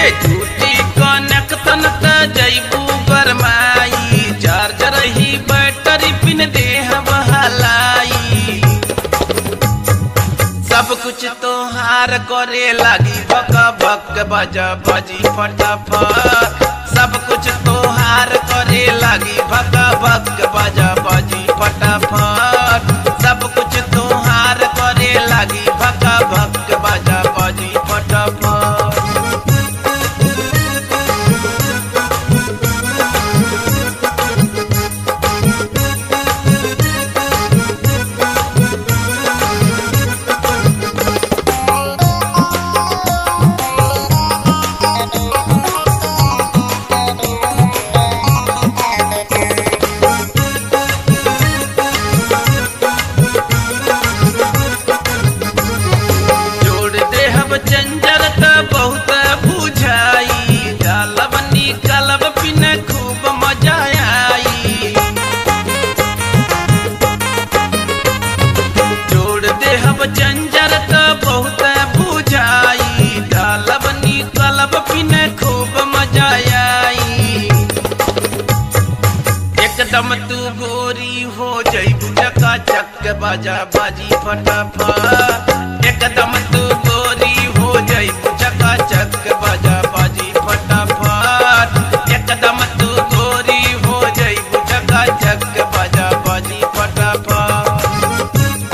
झूठी कनेक्शन त जैबू गरमाई चार्जर ही बैटरी पिन देह बहलाई सब कुछ तोहार करे लागी भक भक बजा बजी फटाफट सब कुछ तोहार करे लागी भक भक बजा बजी फटाफट सब कुछ तोहार करे लागी भक भक बजा बजी फटाफट जोड़ देहब चंजर त बहुत बुझाई डालब निकलब पिन खूब मजा आई जोड़ देहब चंजर त बहुत बुझाई डालब निकलब पिन खूब मजा आई एकदम तू गोरी हो जईबू चका चक बाजा बाजी फटाफट एकदम तू गोरी हो जईबू चका चक बाजा बाजी फटाफट एकदम तू गोरी हो जईबू चका चक बाजा बाजी फटाफट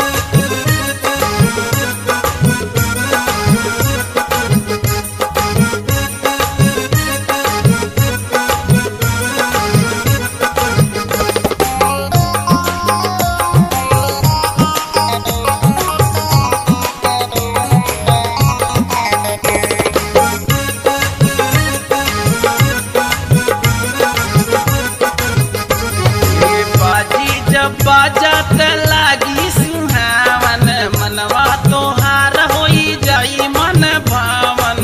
ये बाजी जब बाजा त लागी सुहावन मनवा तोहार होई जाई मन भावन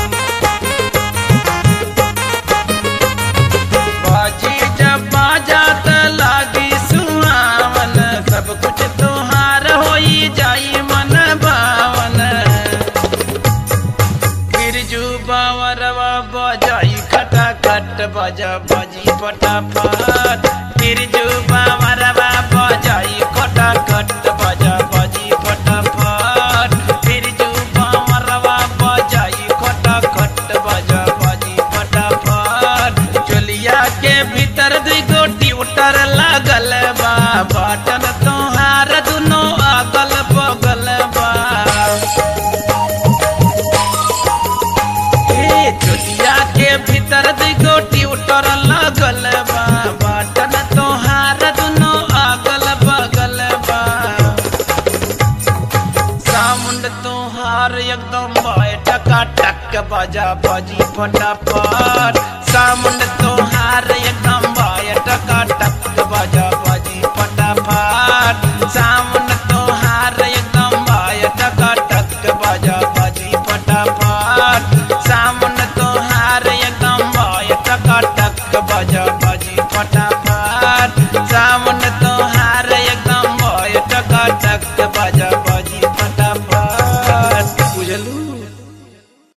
बाजी जब बाजा त लागी सुहावन सब कुछ तोहार होई जाई मन भावन बिरजू बावरवा बजाई खटा खट बजा बजी फटाफट बिरजू बावरवा बजाई खटा खट बजा बजी फटाफट बिरजू बावरवा बजाई खटा खट बजा बजी फटाफट चोलिया के भीतर दुई गोटी उतर लागल बा बटन तोहार दुनो अगल बगल बा ए चोलिया के भीतर दी गोटी उतर लगल बा बटन तोहार दुनो अगल बगल बा सामुंड तोहार एकदम बाय टका टक बजा बजी फटाफट सामुंड तोहार एकदम बाय टका टक बजा बजी फटाफट सामुंड तोहार एकदम बाय टका टक बजा बजी फटाफट सामुंड